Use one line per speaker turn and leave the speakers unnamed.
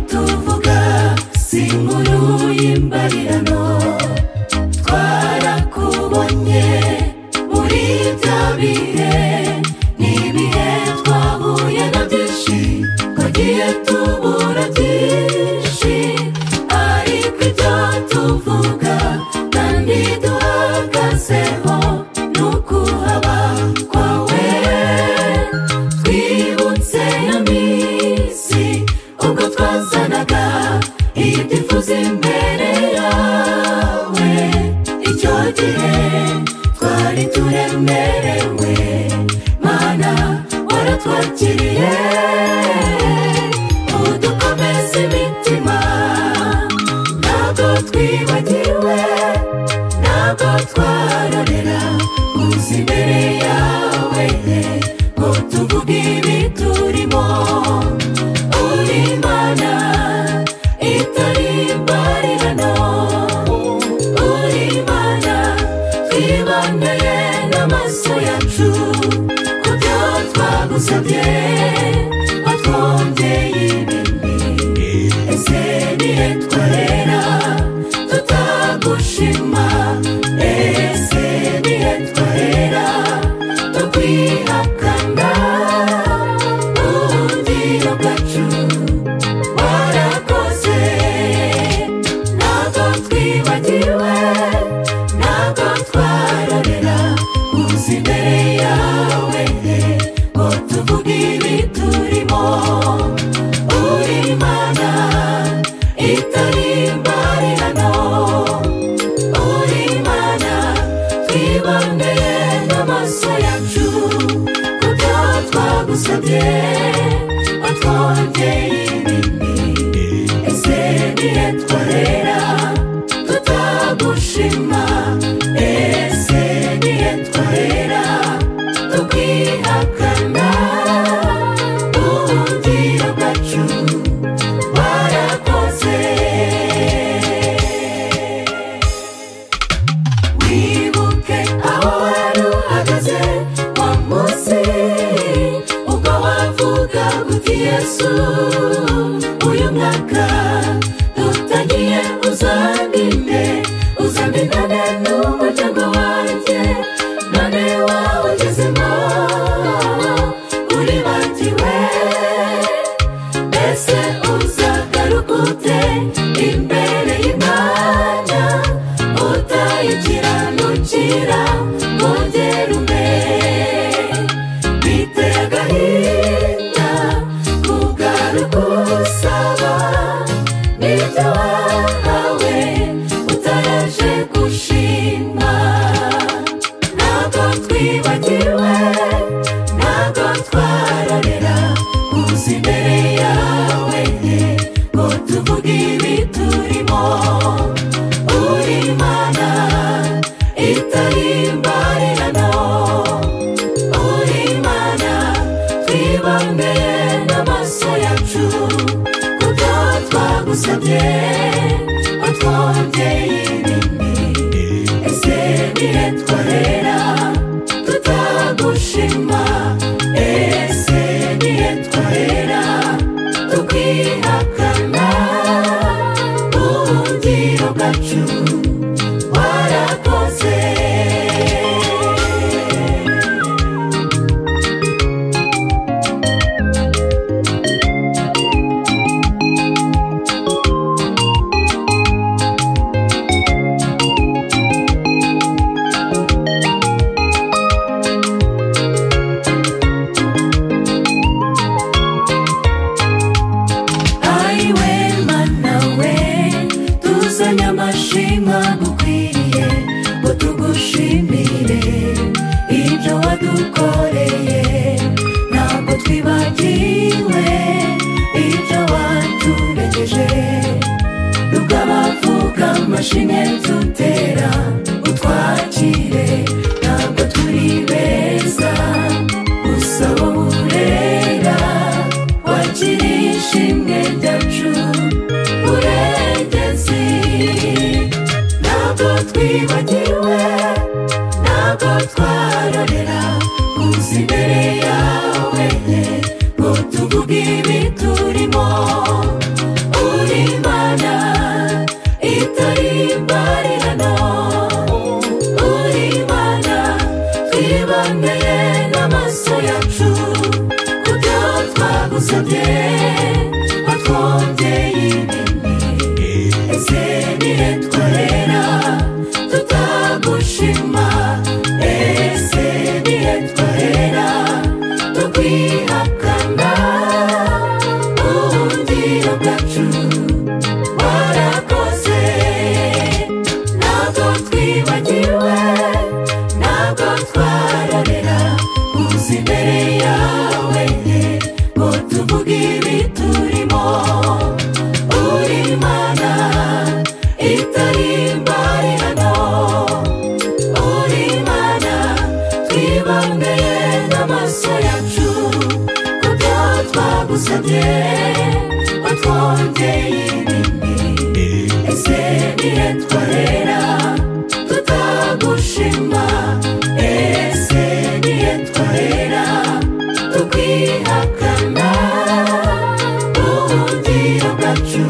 tuvuga si inkuru y'imbarirano twarakubonye muri bya bihe ni ibihe twahuye na byinshi twagiye tubura byinshi ariko ibyo tuvuga kandi duhagazeho ni ukuhaba kwawe twibutse ya minsi ubwo twazanaga ibyifuzo imbere yawe icyo gihe twari turemerewe mana waratwakiriye udukomeza imitima ntabwo twibagiwe ntabwo twarorera gusa imbere yawe ngo tuvuge ibiturimo uri imana itari imbarirano uri imana twiboneye n'amaso yacu ku byo twagusabye watwongeye ibindi ese nihe twarera tutagushima ese nihe twarera tukwihakana ubuhungiro bwacu warakoze ntabwo twibagiwe ntabwo twarorera kuza imbere yawe ngo tuvuge ibiturimo uri imana itari imbarirano uri imana twiboneye n'amaso yacu ku byo twagusabye watwongeye ibindi ese nihe twarera tutagushima ese nihe twarera tukwihakana ubuhungiro bwacu warakoze wibuke aho wari uhagaze wa munsi ubwo wavuga uti yesu uyu mwaka dutangiye uzandinde uzandindane n'umuryango wanjye none wawugezemo uribatiwe mbese uzagaruka ute imbere y'imana utayikiranukira nkongerume biteye agahinda kugaruka usaba n'ibyo wahawe utaraje gushima ntabwo twibagiwe ntabwo twarorera kuza imbere yawe ngo tuvuge ibiturimo uri imana itari imbarirano uri imana twiboneye n'amaso yacu ku byo twagusabye watwongeye ibindi ese nihe twarera tutagushima ese nihe twarera tukwihakana ubuhungiro bwacu warakoze ayiwe mana we tuzanye amashima gukwiriye ngo tugushimire ibyo wadukoreye ntabwo twibagiwe ibyo waturegeje nubwo abavuga amashimwe dutera utwakire ntabwo turi beza gusa wowe urera wakira ishimwe ryacu urengezi ntabwo twibagiwe ntabwo twarorera kuza imbere yawe ngo tuvuge ibiturimo n'ibindi ese nihe twarera tutagushima ese nihe twarera tukwihakana ubundi bwacu warakoze ntabwo twibagiwe ntabwo twarorera kuza imbere yawe ngo tuvuge ibiturimo uri imana itari imbarirano uri imana twiboneye n'amaso yacu ku byo twagusabye watwongeye ibindi ese nihe twarera tutagushima ese nihe twarera tukwihakana ubundi bwacu